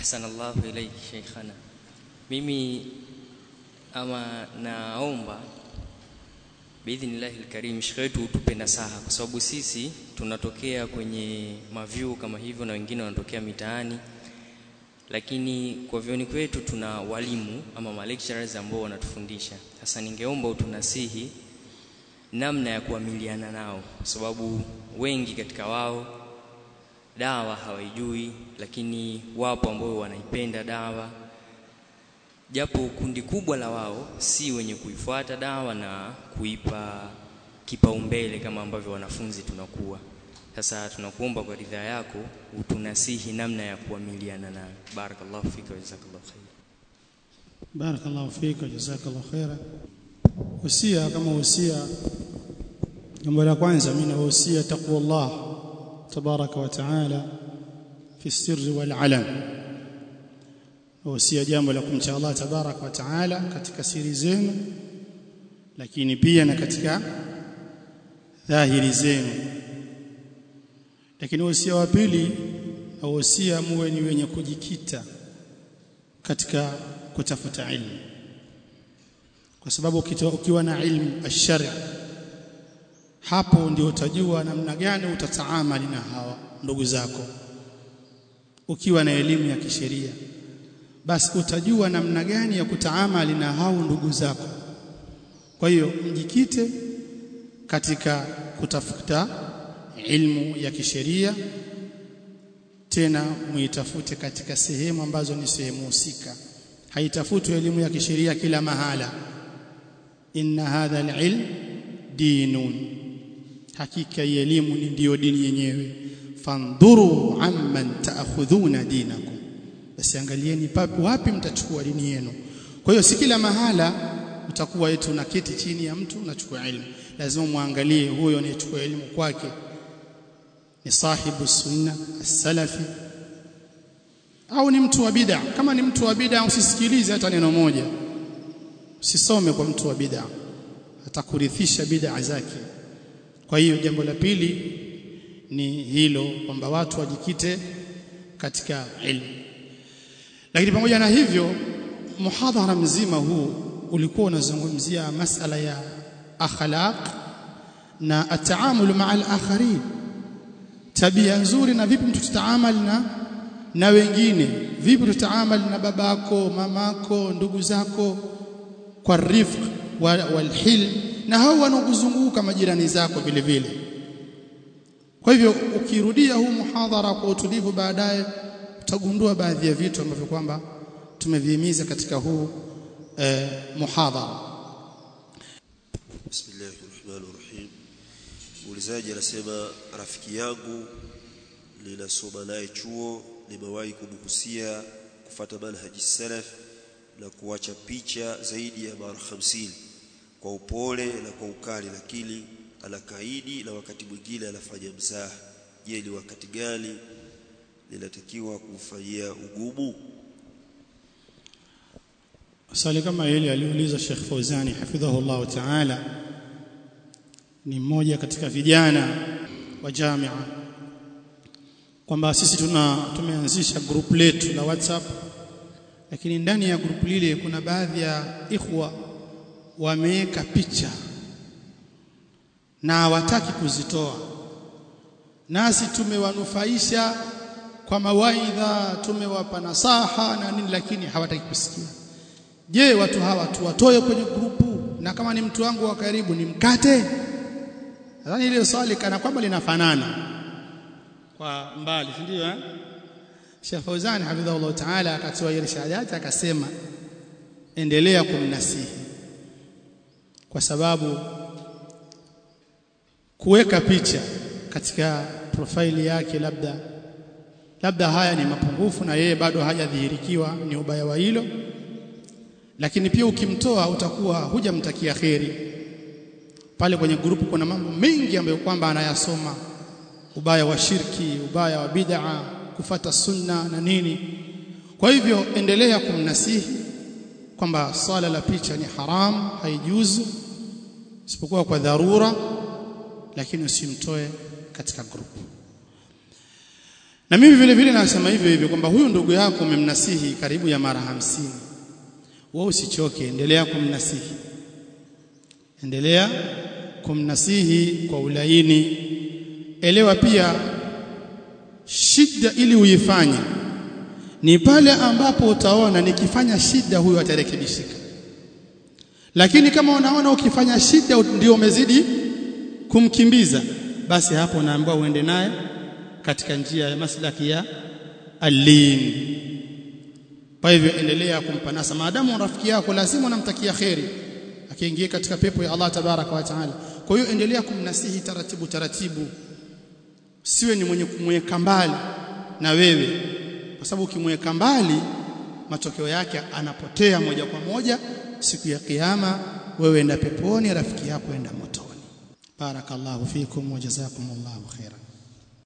ahsan Allahu ilayki sheikhana mimi ama naomba biidhnillahi alkarim shekhe wetu utupe nasaha kwa sababu sisi tunatokea kwenye mavyu kama hivyo na wengine wanatokea mitaani lakini kwa vyoni kwetu tuna walimu ama ma lecturers ambao wanatufundisha sasa ningeomba utunasihi namna ya kuamiliana nao kwa sababu wengi katika wao dawa hawaijui lakini wapo ambao wanaipenda dawa japo kundi kubwa la wao si wenye kuifuata dawa na kuipa kipaumbele kama ambavyo wanafunzi tunakuwa sasa tunakuomba kwa ridhaa yako utunasihi namna ya kuamiliana nayo barakallahu fika wa jazakallahu khair barakallahu fika jazakallahu khaira usia kama usia jambo la kwanza mimi nawahusia taqwallah tabaraka wa taala fi sirri wal alam wahusia jambo la kumcha Allah tabaraka wa taala katika siri zenu lakini pia na katika dhahiri zenu lakini wasia wa pili wahusia muwe ni wenye kujikita katika kutafuta ilmu kwa sababu ukiwa na ilmu ash-shari' hapo ndio utajua namna gani utataamali na hawa ndugu zako ukiwa na elimu ya kisheria basi utajua namna gani ya kutaamali na hao ndugu zako kwa hiyo mjikite katika kutafuta ilmu ya kisheria tena muitafute katika sehemu ambazo ni sehemu husika haitafutwi elimu ya kisheria kila mahala inna hadha alilm dinun hakika hii elimu ni ndiyo dini yenyewe fandhuru amman taakhudhuna dinakum basi angalieni papi wapi mtachukua dini yenu kwa hiyo si kila mahala utakuwa eti unaketi chini ya mtu unachukua elimu lazima muangalie huyo anayechukua elimu kwake ni sahibu sunna as-salafi au ni mtu wa bid'a kama ni mtu wa bid'a usisikilize hata neno moja usisome kwa mtu wa bid'a atakurithisha bid'a zake kwa hiyo jambo la pili ni hilo kwamba watu wajikite katika ilmu lakini pamoja na hivyo muhadhara mzima huu ulikuwa unazungumzia masala ya akhlaq na ataamul maa al-akharin tabia nzuri na vipi mtu tutaamali na na wengine vipi tutaamali na babako mamako ndugu zako kwa rifq walhilm na hao wanaokuzunguka majirani zako vile vile kwa hivyo ukirudia huu muhadhara kwa utulivu baadaye utagundua baadhi ya vitu ambavyo kwamba tumevihimiza katika huu eh, muhadhara Bismillahir Rahmanir Rahim. Muulizaji anasema rafiki yangu ninasoma naye chuo nimewahi kumhusia kufata manhaji salaf na kuacha picha zaidi ya mara 50 kwa upole na kwa ukali lakini anakaidi na wakati mwingine anafanya mzaha je ni wakati gani linatakiwa kumfanyia ugumu swali kama hili aliuliza Sheikh Fauzani hafidhahullah ta'ala ni mmoja katika vijana wa jamia kwamba sisi tuna tumeanzisha group letu la WhatsApp lakini ndani ya group lile kuna baadhi ya ikhwa wameweka picha na hawataki kuzitoa nasi tumewanufaisha kwa mawaidha tumewapa nasaha na nini lakini hawataki kusikia je watu hawa tuwatoe kwenye grupu na kama ni mtu wangu wa karibu ni mkate nadhani ile swali kana kwamba linafanana kwa mbali si ndio eh Sheikh Fauzan hafidhahullah ta'ala akatoa irshadati akasema endelea kumnasihi kwa sababu kuweka picha katika profaili yake labda labda haya ni mapungufu na yeye bado hajadhihirikiwa ni ubaya wa hilo lakini pia ukimtoa utakuwa hujamtakia kheri pale kwenye grupu kuna mambo mengi ambayo kwamba anayasoma ubaya wa shirki ubaya wa bid'a kufata sunna na nini kwa hivyo endelea kumnasihi kwamba swala la picha ni haram haijuzu isipokuwa kwa dharura lakini usimtoe katika grupu na mimi vile vile nasema hivyo hivyo kwamba huyu ndugu yako umemnasihi karibu ya mara hamsini wewe usichoke endelea kumnasihi endelea kumnasihi kwa ulaini elewa pia shida ili uifanye ni pale ambapo utaona nikifanya shida huyu atarekebishika lakini kama unaona ukifanya shida ndio umezidi kumkimbiza basi hapo unaambiwa uende naye katika njia ya maslaki ya alin kwa hivyo endelea kumpa nasa maadamu rafiki yako lazima unamtakia kheri akiingia katika pepo ya Allah tabaraka wa taala kwa hiyo endelea kumnasihi taratibu taratibu siwe ni mwenye kumweka mbali na wewe kwa sababu ukimweka mbali matokeo yake anapotea moja kwa moja siku ya kiyama wewe enda peponi rafiki yako enda motoni barakallahu fikum wa jazakumullahu khairan